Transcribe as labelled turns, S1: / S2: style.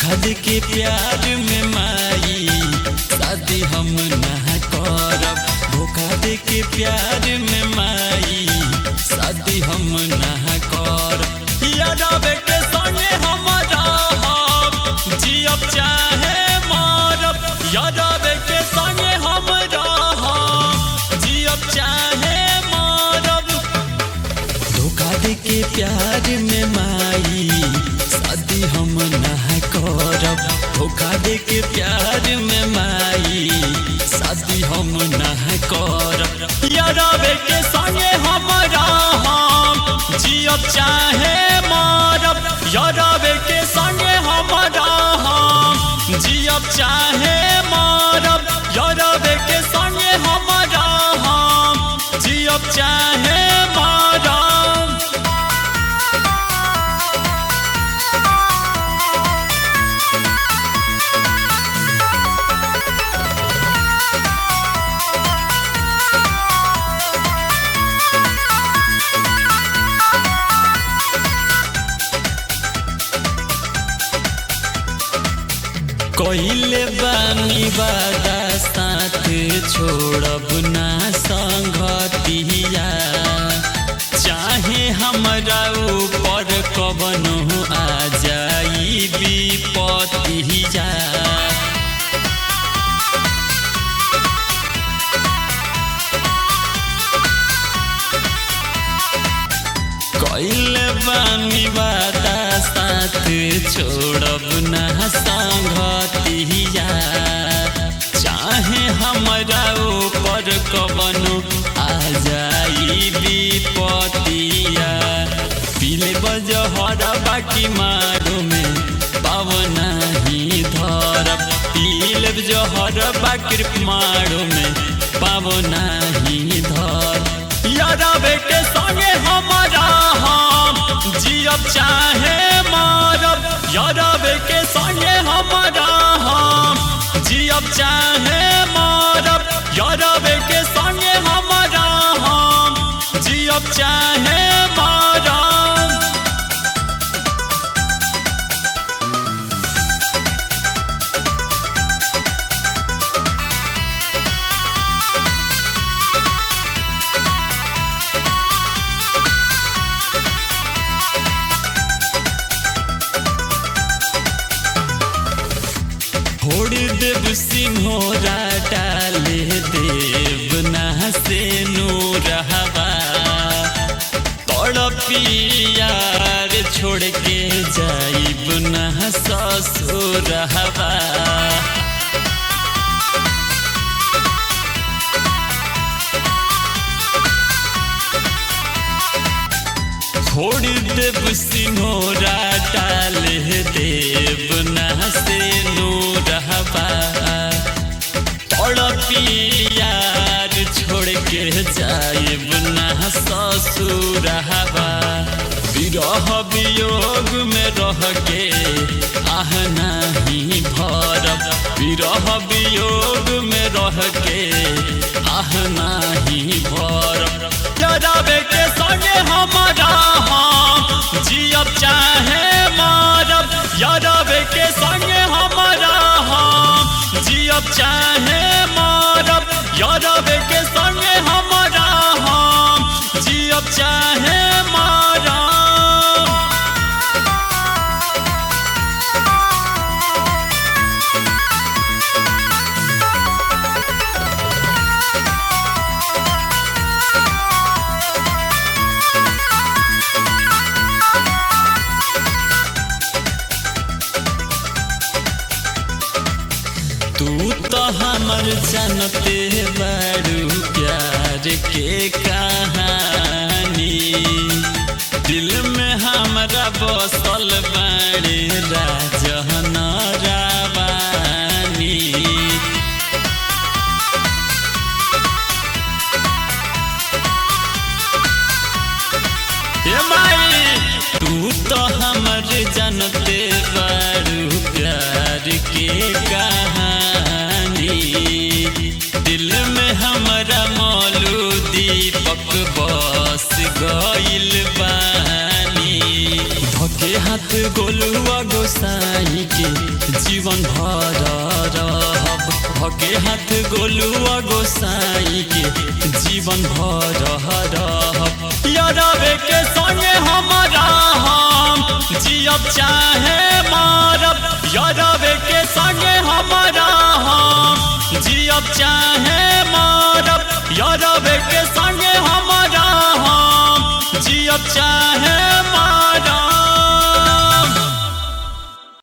S1: धोखा दे के प्यार में माई शादी हम ना करब धोखा दे के प्यार में माई शादी हम ना करब यादव के संगे हम रहब जियब चाहे मरब यादव के संगे हम रहब जियब चाहे मरब धोखा दे के प्यार में माई शादी हम ना करब धोखा दे के प्यार में माई शादी हम ना करब यारबे के संगे हम रहब जियब चाहे मरब यारबे के संगे हम रहब जियब चाहे मरब यारबे के संगे हम रहब जियब चाहे मरब कहिले बानी वादा साथ छोड़ब ना संगतिया चाहे हमरा ऊपर कवनो आ जाई विपतिया कहिले बानी वादा साथ छोड़ब ना संगतिया चाहे हमरा ऊपर कवनो आ जाई विपतिया पीले बजहर बाकी मारो में पावना ही धरब पीले जहर बाकी मारो में पावना ही धर यादव के संगे हमारा हम जियब चाहे मारब यादव के संगे हमारा हम जियब चाहे मारब यादव के संगे हमारा हम जियब चाहे मारब छोड़ देव सिंहोरा डाले देव ना से नूर हवा तड़पियार छोड़ के जाइब ना ससुर हवा छोड़ देव सिंहोरा डाले देव ना से नूर हवा तड़पियार छोड़ के जाइब ना ससुर हवा विरह वियोग में रह के आह नहीं भरब विरह वियोग में रह के आह नहीं भरब जराबे के संगे हमारा हम जियब चाहे मारब यादवे के संगे हमारा हम जियब चाहे मारब यादवे के संगे हमारा हम जियब चाहे मारब तू तो हमर जानते बड़ू प्यार के कहानी दिल में हमरा बसल बड़े राजन रावानी ए माई तू तो हमर जानते बड़ू प्यार के कहानी दिल में हमरा मौलू दीपक बस गइल बानी धके हाथ गोलुआ गो गोसाई के जीवन भर रहब भगे हाथ गोलुआ गोसाई के जीवन भर रहब यारवे के संगे हमारा हम जियब चाहे मारब यारवे के संगे